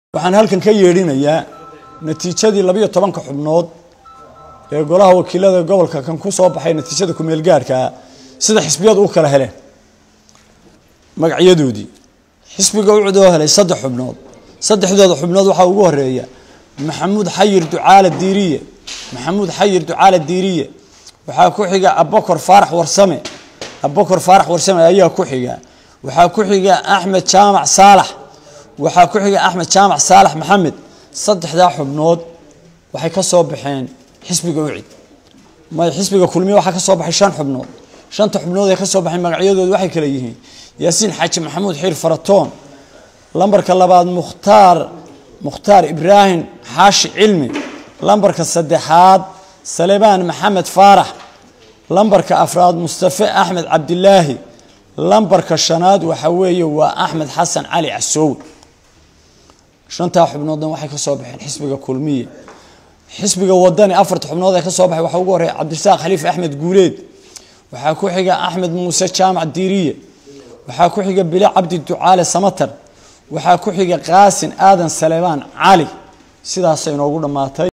waxaan halkan ka yeedhinayaa natiijadii labiyo tobanka xubnood ee golaha wakiilada gobolka kan ku soo baxay natiijada kumeel gaarhkaa sida xisbiyadu u kala heleen magacyadoodii xisbiga u cudoo helay saddex xubnood saddexdooda xubnood waxaa ugu horeeya maxamuud xayir ducaale diiriye maxamuud xayir ducaale diiriye waxaa ku xiga abakor faarax warsame abakor faarax warsame ayaa ku xiga waxaa ku xiga axmed jaamac saalax waxaa ku xiga axmed jaamac saalax maxamed saddexdaa xubnood waxay ka soo baxeen xisbiga ucid may xisbiga kulmiye waxaa ka soo baxay shan xubnood shanta xubnood ee ka soo baxay magacyadooda waxay kale yihiin yaasiin xaaji maxamuud xiir faratoon lambarka labaad mukhtaar mukhtaar ibraahim xaashi cilmi lambarka saddexaad salebaan maxamed faarax lambarka afraad mustafe axmed cabdilaahi lambarka shanaad waxa weeye waa axmed xasan cali casoowe shantaa xubnoodna waxay ka soo baxeen xisbiga kulmiye xisbiga wadani afarta xubnood ee ka soo baxay waxaa ugu horeeya cabdirasaaq khaliif axmed guuleed waxaa ku xiga axmed muuse jaamac diiriye waxaa ku xiga bile cabdi ducaale samatar waxaa ku xiga qaasin aadan salebaan cali sidaasay inoogu dhammaatay